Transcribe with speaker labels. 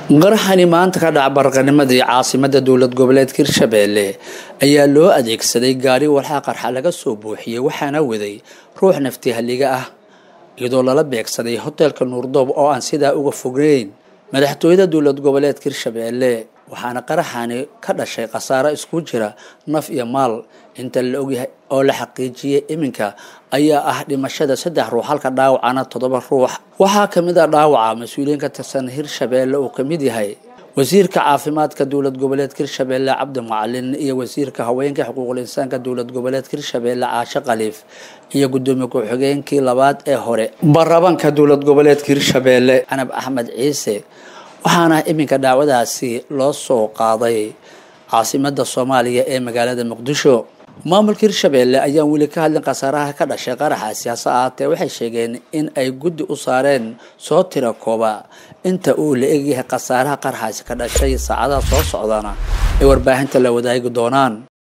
Speaker 1: qaraxani maanta ka dhaca barqanimadii caasimada dowlad goboleedka hirshabeelle ayaa loo adeegsaday gaari walxaa qarxa laga soo buuxiyey waxaana waday ruux nafti halliga ah iyadoo lala beegsaday hoteelka nuurdoob oo aan sidaa uga fognayn madaxtooyada dowlad goboleedka hirshabeelle waxaana qaraxani ka dhashay khasaaro isku jira naf iyo maal inta la ogyahay oo la xaqiijiyey iminka ayaa ah dhimashada saddex ruux halka dhaawacana toddoba ruux waxaa kamid ah dhaawaca mas-uuliyiin ka tirsan hirshabeelle uu kamid yahay wasiirka caafimaadka dowlad goboleedka hirshabeelle cabdi macalin iyo wasiirka haweenka xuquuqul insaanka dowlad goboleedka hirshabeelle caashe khaliif iyo gudoomiye ku-xigeenkii labaad ee hore baarlamaanka dowlad goboleedka hirshabeelle canab axmed ciise waxaana iminka dhaawadaasi loo soo qaaday caasimada soomaaliya ee magaalada muqdisho maamulka hirshabeelle ayaan weli ka hadlin khasaaraha ka dhashay qaraxaasi hase ahaatee waxay sheegeen in ay guddi u saareen soo tira kooba inta uu la egyahay khasaaraha qaraxaasi ka dhashay saacadaha soo socdana ay warbaahinta la wadaagi doonaan